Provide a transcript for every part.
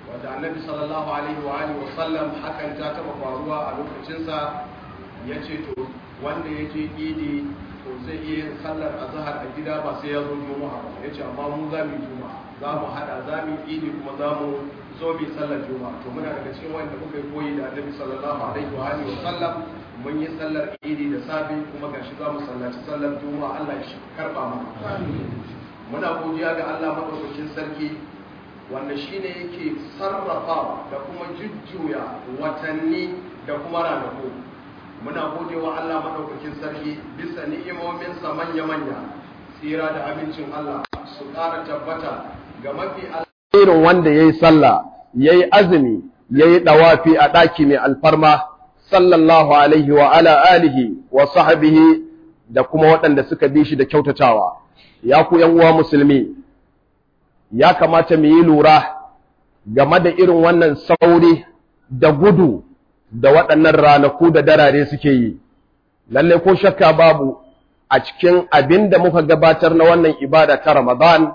wanda annabi sallallahu alaihi wa alihi wasallam hakan ta taba faruwa a lokacinsa ya ce to wanda ya je idi to zai iya yin sallar azhar a gida ba sai ya zo juma'a ba ya ce amma mu za mu yi juma'a za mu hada za mu yi idi kuma za mu zo mu yi sallar juma'a to muna daga cikin wanda muka yi koyi da annabi sallallahu alaihi wa alihi wasallam mun yi sallar idi da safe kuma gashi za mu sallaci sallar juma'a Allah ya karba mana muna godiya ga Allah madaukakin sarki wanda shine yake sarrafa da kuma jujjuya watanni da kuma ranaku muna godewa Allah madaukakin sarki bisa ni'imominsa manya-manya tsira da amincin Allah su ƙara tabbata ga mafi irin wanda yayi sallah yayi azumi yayi dawafi a daki mai alfarma sallallahu alaihi wa ala alihi wa sahbihi da kuma waɗanda suka bi shi da kyautatawa ya ku yan uwa musulmi ya kamata mu yi lura game da irin wannan sauri da gudu da waɗannan ranaku da darare suke yi lalle ko shakka babu a cikin abin da muka gabatar na wannan ibada ta Ramadan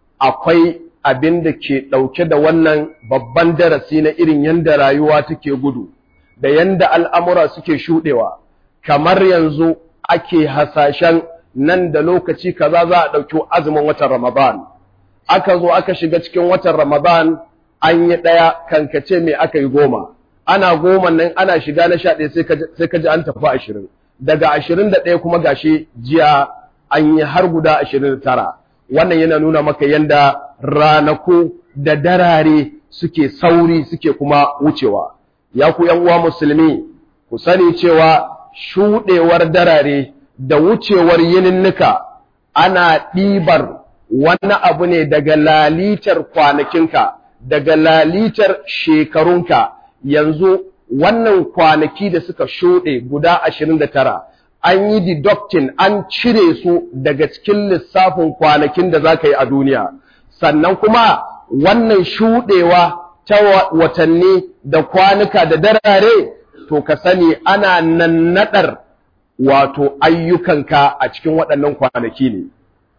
akwai abin da ke ɗauke da wannan babban darasi na irin yanda rayuwa take gudu da yanda al'amura suke shuɗewa kamar yanzu ake hasashen nan da lokaci kaza za a ɗauki azumin watan Ramadan aka zo aka shiga cikin watan Ramadan an yi ɗaya kankace mai aka yi goma ana goma nan ana shiga na sha ɗaya sai ka ji an tafi ashirin daga ashirin da ɗaya kuma gashi jiya an yi har guda ashirin da tara wannan yana nuna maka yanda ranaku da darare suke sauri suke kuma wucewa ya ku yan uwa musulmi ku sani cewa shuɗewar darare da wucewar yininnika ana ɗibar wani abu ne daga lalitar kwanakinka daga lalitar shekarunka yanzu wannan kwanaki da suka shuɗe guda ashirin da tara an yi deducting an cire su daga cikin lissafin kwanakin da za ka yi a duniya sannan kuma wannan shuɗewa ta watanni da kwanuka da darare to ka sani ana nannaɗar wato ayyukanka a cikin waɗannan kwanaki ne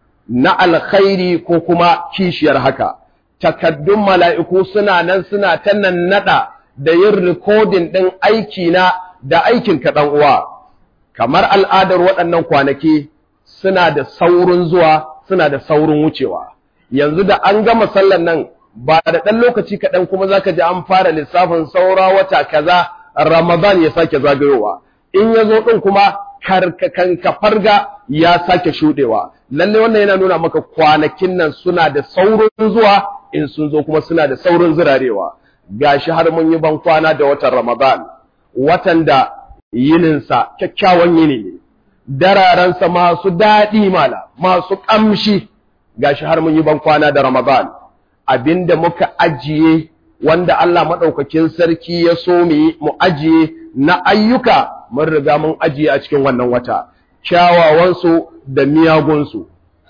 na alkhairi ko kuma kishiyar haka takaddun mala'iku suna nan suna ta nannaɗa da yin rikodin ɗin aikina da aikin kaɗan uwa kamar al'adar waɗannan kwanaki suna da saurin zuwa suna da saurin wucewa yanzu da an gama sallan nan ba da ɗan lokaci kaɗan kuma za ka ji an fara lissafin saura wata kaza ramadan ya sake zagayowa in ya zo ɗin kuma karkakanka farga ya sake shuɗewa lalle wannan yana nuna maka kwanakin nan suna da saurin zuwa in sun zo kuma suna da saurin zirarewa gashi har mun yi ban kwana da watan Ramadan watan da yininsa kyakkyawan yini ne dararensa masu daɗi mala masu ƙamshi gashi har mun yi ban kwana da Ramadan abinda muka ajiye wanda Allah maɗaukakin sarki ya so mu yi mu ajiye na ayyuka mun riga mun ajiye a cikin wannan wata kyawawansu da miyagunsu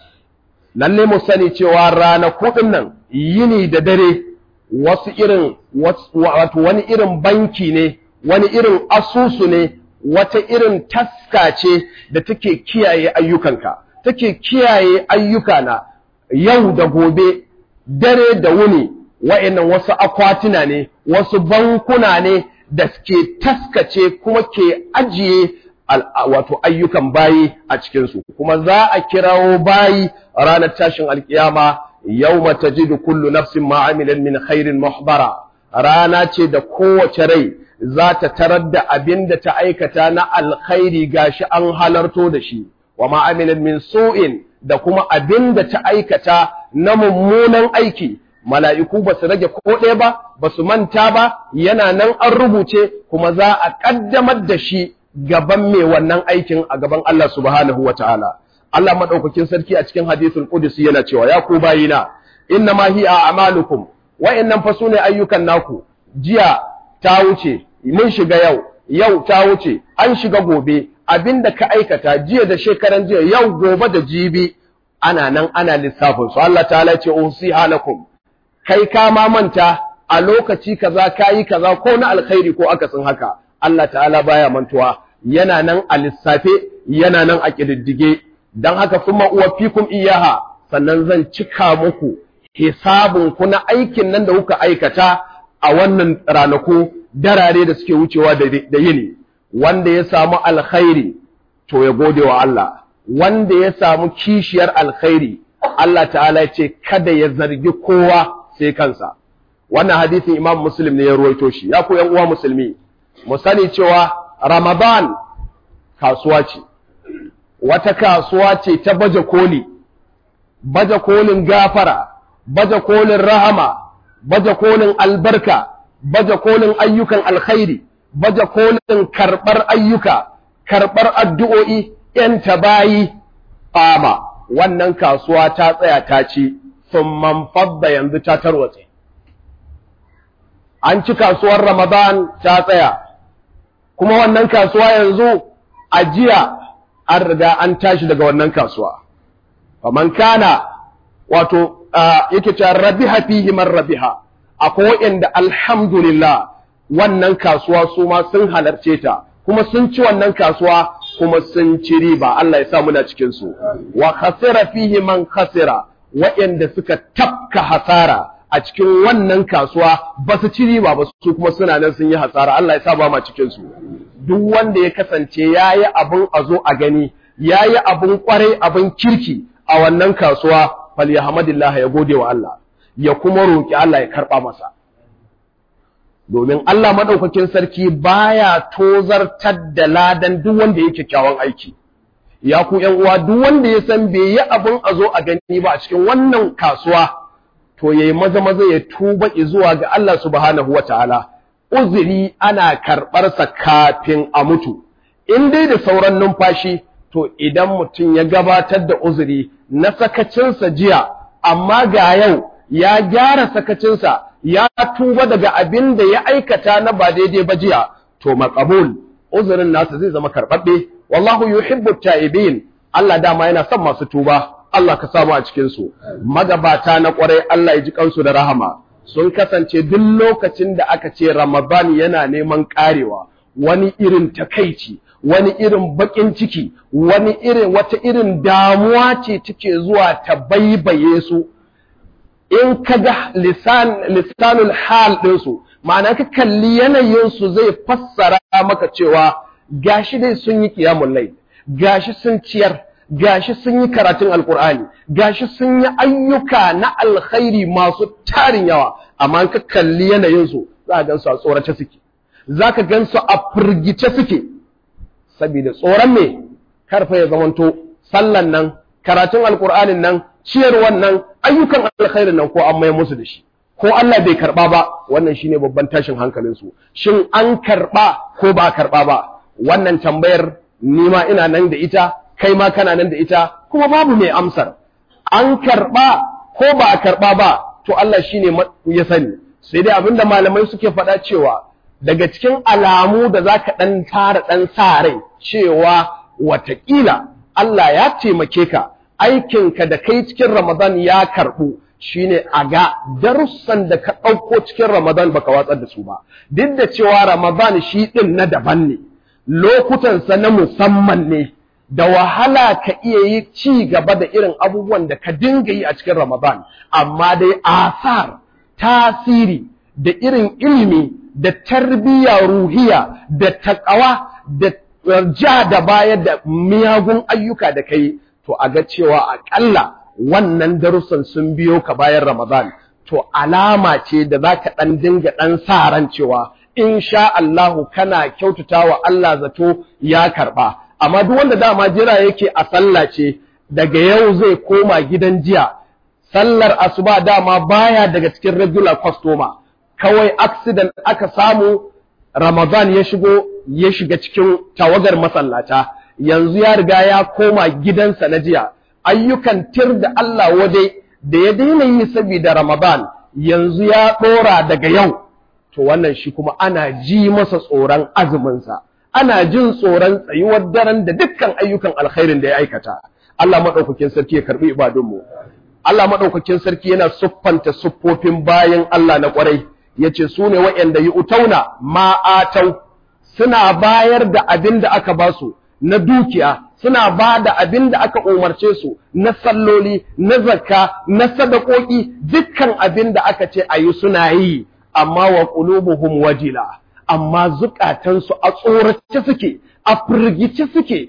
lalle mu sani cewa ranaku nan yini da dare wasu irin wato wani irin banki ne wani irin asusu ne wata irin taska ce da take kiyaye ayyukanka take kiyaye ayyukana yau da gobe dare da wuni wa'annan wasu akwatuna ne wasu bankuna ne da ke taskace kuma ke ajiye wato ayyukan bayi a cikinsu kuma za a kirawo bayi ranar tashin alkiyama yawma tajidu kullu nafsin ma amilat min khairin muhbara rana ce da kowace rai za ta tarar da abin da ta aikata na alkhairi gashi an halarto da shi wa ma amilat min su'in da kuma abin da ta aikata na mummunan aiki mala'iku ba su rage ko ɗaya ba ba su manta ba yana nan an rubuce kuma za a ƙaddamar da shi gaban mai wannan aikin a gaban Allah subhanahu wa ta'ala Allah maɗaukakin sarki a cikin hadisul Qudsi yana cewa ya ku bayina inna ma hiya a'malukum wa'annan fa sune ayyukan naku jiya ta wuce mun shiga yau yau ta wuce an shiga gobe abinda ka aikata jiya da shekaran jiya yau gobe da jibi ana nan ana lissafin su Allah ta'ala ce usiha lakum kai ka ma manta a lokaci kaza kayi kaza ko na alkhairi ko akasin haka Allah ta'ala baya mantuwa yana nan a lissafe yana nan a kididdige dan haka kuma uwafikum iyaha sannan zan cika muku hisabun ku na aikin nan da kuka aikata a wannan ranaku darare da suke wucewa da yini wanda ya samu alkhairi to ya gode wa Allah wanda ya samu kishiyar alkhairi Allah ta'ala ya ce kada ya zargi kowa sai kansa wannan hadisin Imam Muslim ne ya ruwaito shi ya ku yan uwa musulmi mu sani cewa Ramadan kasuwa ce wata kasuwa ce ta baje koli baje kolin gafara baje kolin rahama baje kolin albarka baje kolin ayyukan alkhairi baje kolin karɓar ayyuka karɓar addu'o'i ‘yan bayi ƙama wannan kasuwa ta tsaya ta ci sun manfadda yanzu ta tarwatse an ci kasuwar ramadan ta tsaya kuma wannan kasuwa yanzu a jiya an riga an tashi daga wannan kasuwa faman kana wato yake cewa rabiha fihi man rabiha akwai waɗanda alhamdulillah wannan kasuwa su ma sun halarce ta kuma sun ci wannan kasuwa kuma sun ci riba Allah ya sa muna cikin su wa khasira fihi man khasira waɗanda suka tafka hasara a cikin wannan kasuwa ba su ci riba ba su kuma suna nan sun yi hasara Allah ya sa ba ma cikin su duk wanda ya kasance yayi abun a zo a gani yayi abun kwarai abun kirki a wannan kasuwa falyahmadillah ya gode wa Allah ya kuma roki Allah ya karba masa domin Allah madaukakin sarki baya tozartar da ladan duk wanda yake kyakkyawan aiki ya ku ƴan uwa duk wanda ya san bai yi abun a zo a gani ba a cikin wannan kasuwa to yayi maza maza ya tuba zuwa ga Allah subhanahu wataala uzuri ana karɓar sa kafin a mutu in dai da sauran numfashi to idan mutum ya gabatar da uzuri na sakacinsa jiya amma ga yau ya gyara sakacinsa ya tuba daga abin da ya aikata na ba daidai ba jiya to maqbul uzurin nasa zai zama karɓaɓɓe wallahu yuhibbu ta'ibin Allah dama yana son masu tuba Allah ka samu a cikin su magabata na kwarai Allah ya ji kansu da rahama sun kasance duk lokacin da aka ce Ramadan yana neman karewa wani irin takaici wani irin bakin ciki wani irin wata irin damuwa ce take zuwa ta baibaye su in ka ga lisan lisanul hal ɗinsu ma'ana ka kalli yanayinsu zai fassara maka cewa gashi dai sun yi qiyamul layl gashi sun ciyar gashi sun yi karatun alkur'ani gashi sun yi ayyuka na alkhairi masu tarin yawa amma ka kalli yanayinsu za ka gansu a tsorace suke za ka gansu a firgice suke saboda tsoron me karfa ya zamanto sallan nan karatun alkur'anin nan ciyarwan nan ayyukan alkhairin nan ko an mai musu da shi ko Allah bai karba ba wannan shine babban tashin hankalin su shin an karba ko ba karba ba wannan tambayar ni ma ina nan da ita kai ma kana nan da ita kuma babu mai amsar an karba ko ba a karba ba to Allah shine ya sani sai dai abinda malamai suke faɗa cewa daga cikin alamu da zaka dan tara dan sa rai cewa watakila Allah ya taimake ka aikinka da kai cikin Ramadan ya karɓu shine a ga darussan da ka ɗauko cikin Ramadan baka watsar da su ba duk da cewa Ramadan shi ɗin na daban ne lokutansa na musamman ne da wahala ka iya yi ci gaba da irin abubuwan da ka dinga yi a cikin Ramadan amma dai asar tasiri da irin ilimi da tarbiyya ruhiya da taƙawa da ja da bayar da miyagun ayyuka da kai to a ga cewa aƙalla wannan darussan sun biyo ka bayan Ramadan to alama ce da za ka ɗan dinga ɗan sa ran cewa insha Allahu kana kyautata wa Allah zato ya karɓa amma duk wanda dama jira yake a sallah ce daga yau zai koma gidan jiya sallar asuba dama baya daga cikin regular customer kawai accident aka samu Ramadan ya shigo ya shiga cikin tawagar masallata yanzu ya riga ya koma gidansa na jiya ayyukan tir da Allah waje da ya daina yi saboda Ramadan yanzu ya ɗora daga yau to wannan shi kuma ana ji masa tsoron azuminsa ana jin tsoron tsayuwar daren da dukkan ayyukan alkhairin da ya aikata Allah maɗaukakin sarki ya karɓi ibadunmu Allah maɗaukakin sarki yana siffanta siffofin bayan Allah na ƙwarai yace su ne waɗanda yi utauna ma'atau suna bayar da abin da aka ba su na dukiya suna ba da abin da aka umarce su na salloli na zakka na sadakoki dukkan abin da aka ce a yi suna yi amma wa qulubuhum wajila amma zukatansu a tsorace suke a firgice suke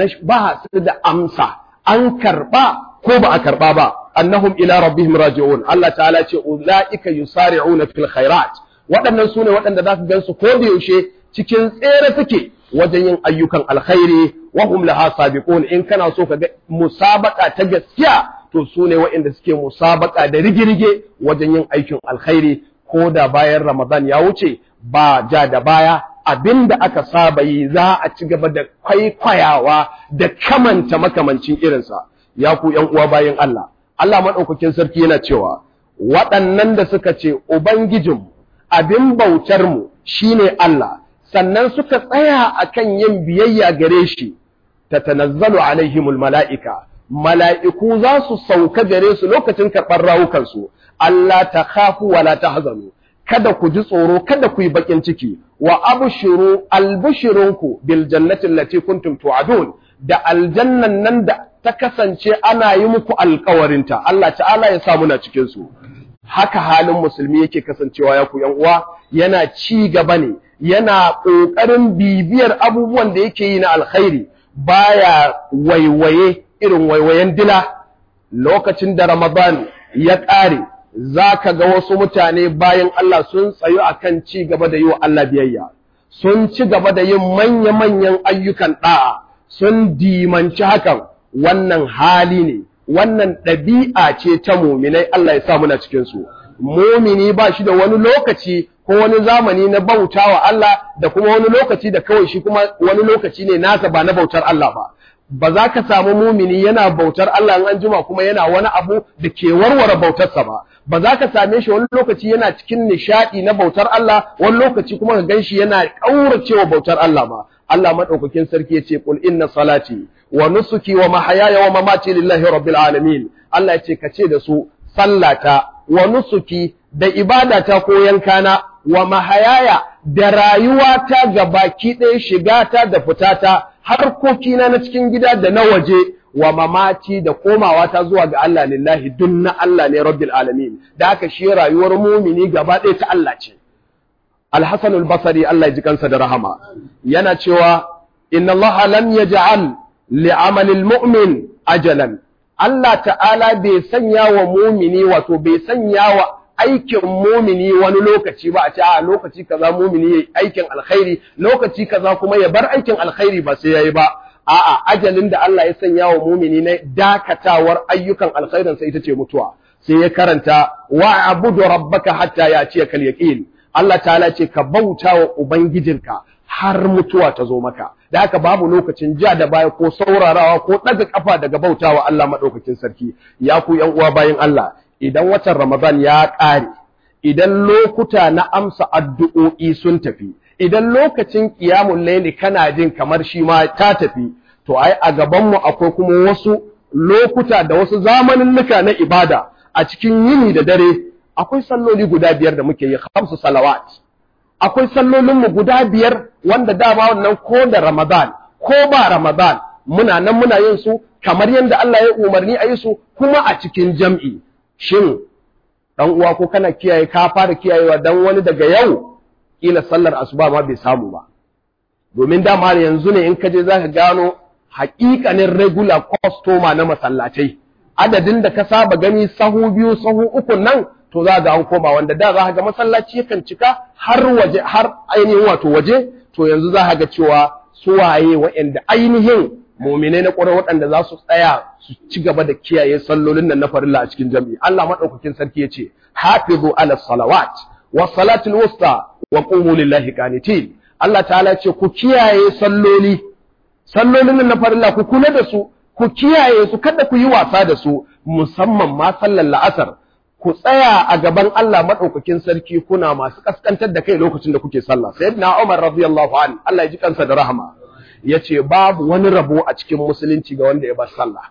ba su da amsa an karba ko ba a karba ba annahum ila rabbihim raji'un Allah ta'ala ce ulaika yusari'una fil khairat waɗannan sune waɗanda za ka gansu ko da yaushe cikin tsere suke wajen yin ayyukan alkhairi wa hum laha sabiqun in kana so ka ga musabaka ta gaskiya to sune waɗanda suke musabaka da rigirige wajen yin aikin alkhairi ko da bayan Ramadan ya wuce ba ja da baya abinda aka saba yi za a ci gaba da kwaikwayawa da kamanta makamancin irinsa ya ku ƴan uwa bayan Allah Allah maɗaukakin sarki yana cewa waɗannan da suka ce Ubangijinmu abin bautarmu shi ne Allah, sannan suka tsaya a kan yin biyayya gare shi, ta tanazzalu alaihimul mala'ika, mala'iku za su sauka gare su lokacin karɓar rawukansu, Allah ta kafu wala ta hazanu, kada ku ji tsoro, kada ku yi baƙin ciki, wa abushiru albishirinku bil jannatin lati kuntum tu'adun da aljannan nan da ta kasance ana yi muku alkawarinta Allah ta'ala ya sa muna cikin su haka halin musulmi yake kasancewa ya ku yan uwa yana ci gaba ne yana kokarin bibiyar abubuwan da yake yi na alkhairi baya waiwaye irin waiwayen dila lokacin da Ramadan ya ƙare zaka ga wasu mutane bayan Allah sun tsayu akan ci gaba da yi wa Allah biyayya sun ci gaba da yin manya-manyan ayyukan da'a sun dimanci hakan wannan hali ne wannan ɗabi'a ce ta muminai Allah ya sa muna cikin su mumini ba shi da wani lokaci ko wani zamani na bautawa Allah da kuma wani lokaci da kawai shi kuma wani lokaci ne nasa ba na bautar Allah ba ba za ka samu mumini yana bautar Allah in an jima kuma yana wani abu da ke warware bautarsa ba ba za ka same shi wani lokaci yana cikin nishadi na bautar Allah wani lokaci kuma ka ganshi yana kauracewa bautar Allah ba Allah madaukakin sarki yace qul inna salati wa nusuki wa mahayaya wa mamati lillahi rabbil alamin Allah yace kace da su sallata wa nusuki da ibadata ko yankana wa mahayaya da rayuwata gabaki ɗaya shigata da fitata harkokina na cikin gida da na waje wa mamaci da komawa ta zuwa ga Allah lillahi dun na Allah ne rabbil alamin da haka shi rayuwar mumini gaba ɗaya ta Allah ce Al-Hasan al-Basri Allah ya ji kansa da rahama yana cewa inna Allah lam yaj'al li'amalil mu'min ajalan Allah ta'ala bai sanya wa mumini wato bai sanya wa aikin mumini wani lokaci ba a ce a lokaci kaza mumini yayi aikin alkhairi lokaci kaza kuma ya bar aikin alkhairi ba sai yayi ba a'a ajalin da Allah ya sanya wa mumini na dakatawar ayyukan alkhairin sai ita ce mutuwa sai ya karanta wa abudu rabbaka hatta ya kal yaqin Allah ta'ala ce ka bauta wa ubangijinka har mutuwa ta zo maka da haka babu lokacin ja da baya ko saurarawa ko ɗaga kafa daga bautawa Allah madaukakin sarki ya ku yan uwa bayin Allah idan watan Ramadan ya ƙare idan lokuta na amsa addu'o'i sun tafi idan lokacin qiyamul layli kana jin kamar shi ma ta tafi to ai a gaban mu akwai kuma wasu lokuta da wasu zamaninnuka na ibada a cikin yini da dare akwai salloli guda biyar da muke yi khamsu salawat akwai sallolinmu guda biyar wanda dama wannan ko da Ramadan ko ba Ramadan muna nan muna yin su kamar yadda Allah ya umarni a yi su kuma a cikin jam'i shin dan uwa ko kana kiyaye ka fara kiyayewa dan wani daga yau kila sallar asuba ma bai samu ba domin dama yanzu ne in ka je zaka gano haƙiƙanin regular customer na masallatai adadin da ka saba gani sahu biyu sahu uku nan to za ga an koma wanda da za ga masallaci yakan cika har waje har ainihin wato waje to yanzu za ga cewa su waye waɗanda ainihin muminai na ƙwarar waɗanda za su tsaya su ci gaba da kiyaye sallolin nan na farilla a cikin jami'i Allah madaukakin sarki ya ce hafizu ala salawat wa salatul wusta wa qumu lillahi qanitin Allah ta'ala ce ku kiyaye salloli sallolin nan na farilla ku kula da su ku kiyaye su kada ku yi wasa da su musamman ma sallar la'asar ku tsaya a gaban Allah maɗaukakin sarki kuna masu ƙasƙantar da kai lokacin da kuke sallah sayyidina Umar radiyallahu an Allah ya ji kansa da rahama yace babu wani rabo a cikin musulunci ga wanda ya bar sallah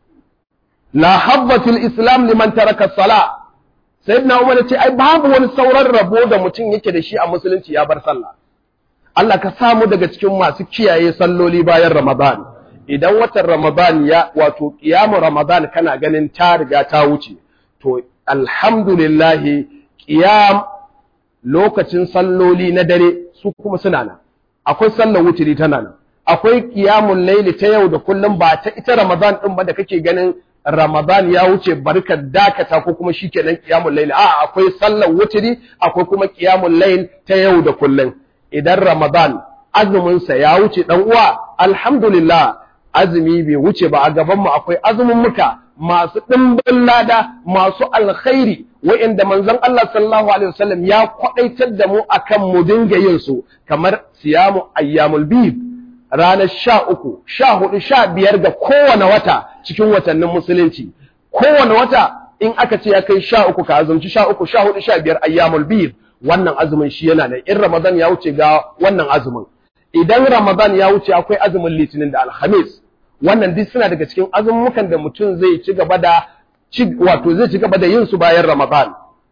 la habba fil islam liman taraka sala sayyidina Umar yace ai babu wani sauran rabo da mutum yake da shi a musulunci ya bar sallah Allah ka samu daga cikin masu kiyaye salloli bayan Ramadan idan watan Ramadan ya wato kiyamu Ramadan kana ganin ta riga ta wuce to alhamdulillahi ƙiyam lokacin salloli na dare su kuma suna nan akwai sallar wutiri tana nan akwai qiyamul layli ta yau da kullum ba ta ita ramadan din ba da kake ganin ramadan ya wuce barka dakata ko kuma shikenan qiyamul layli a akwai sallar wutiri akwai kuma qiyamul layl ta yau da kullum idan ramadan azumin sa ya wuce dan uwa alhamdulillah azumi bai wuce ba a gaban mu akwai azumin muka masu ɗimbin lada masu alkhairi wa'inda manzon Allah sallallahu alaihi wasallam ya kwadaitar da mu akan mu dinga yin su kamar siyamu ayyamul bid ranar sha uku sha hudu sha biyar ga kowane wata cikin watannin musulunci kowane wata in aka ce ya kai sha uku ka azumci sha uku sha hudu sha biyar ayyamul bid wannan azumin shi yana nan in ramadan ya wuce ga wannan azumin idan ramadan ya wuce akwai azumin litinin da alhamis wannan duk suna daga cikin azumukan da mutum zai ci gaba da wato zai ci gaba da yin su bayan Ramadan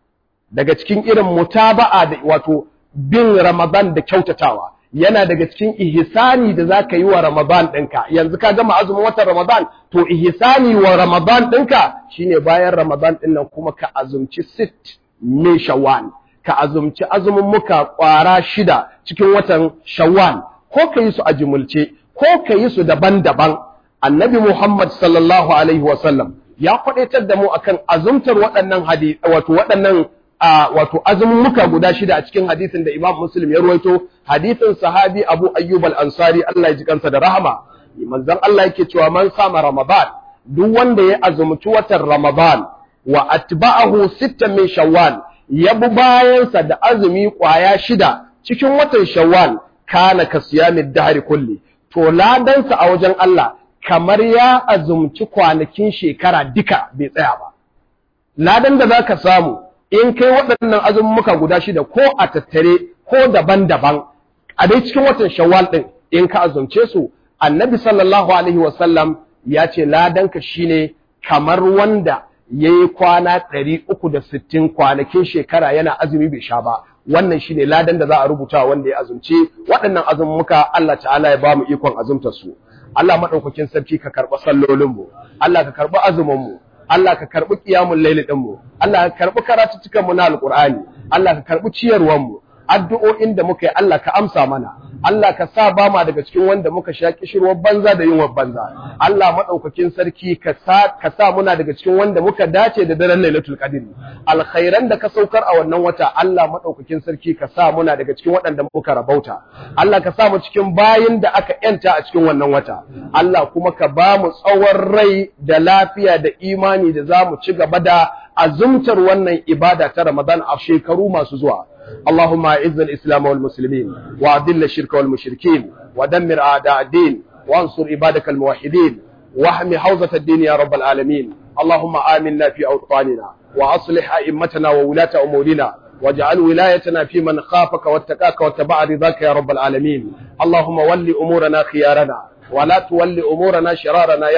daga cikin irin mutaba'a da wato bin Ramadan da kyautatawa yana daga cikin ihsani da zaka yi wa Ramadan ɗinka yanzu ka gama azumin watan Ramadan to ihsani wa Ramadan ɗinka shine bayan Ramadan ɗin nan kuma ka azumci sit min Shawwal ka azumci azumin muka kwara shida cikin watan Shawwal ko ka yi su a jumulce ko ka yi su daban-daban annabi Muhammad sallallahu alaihi wasallam ya kwadaitar da mu akan azumtar waɗannan hadisi wato waɗannan wato azummuka guda shida a cikin hadisin da Imam Muslim ya ruwaito hadisin sahabi Abu Ayyub al-Ansari Allah ya ji kansa da rahama manzon Allah yake cewa man sama Ramadan duk wanda ya azumci watan Ramadan wa atba'ahu sittan min Shawwal ya bi bayansa da azumi kwaya shida cikin watan Shawwal kana kasiyamid dahri kulli to ladansa a wajen Allah kamar ya azumci kwanakin shekara duka bai tsaya ba. Ladan da za ka samu in kai waɗannan azummuka guda shida ko a tattare ko daban-daban a dai cikin watan shawwal ɗin in ka azumce su annabi sallallahu alaihi wasallam ya ce ladanka shine kamar wanda ya yi kwana ɗari uku da sittin kwanakin shekara yana azumi bai sha ba wannan shine ladan da za a rubuta wanda ya azumce waɗannan azummuka Allah ta'ala ya ba mu ikon azumtar su Allah maɗaukakin sarki ka karɓi sallolinmu, Allah ka karɓi azuminmu, Allah ka karɓi ƙiyamun laili ɗinmu, Allah ka karɓi karatuttukanmu na Alƙur'ani, Allah ka karɓi ciyarwanmu, addu'o'in da muka yi Allah ka amsa mana, Allah ka sa ba ma daga cikin wanda muka sha kishirwar banza da yunwar banza, Allah maɗaukakin sarki ka sa ka sa muna daga cikin wanda muka dace da daren Lailatul Qadr. Alkhairan da ka saukar a wannan wata Allah maɗaukakin sarki ka sa muna daga cikin waɗanda muka rabauta. Allah ka sa mu cikin bayin da aka yanta a cikin wannan wata. Allah kuma ka ba mu tsawon rai da lafiya da imani da za mu ci gaba da azumtar wannan ibada ta Ramadan a shekaru masu zuwa. اللهم اعز الإسلام والمسلمين وأذل الشرك والمشركين ودمر أعداء الدين وانصر عبادك الموحدين واحمي حوزة الدين يا رب العالمين اللهم آمنا في أوطاننا وأصلح أئمتنا وولاة أمورنا واجعل ولايتنا في من خافك واتقاك واتبع رضاك يا رب العالمين اللهم ول أمورنا خيارنا ولا تول أمورنا شرارنا يا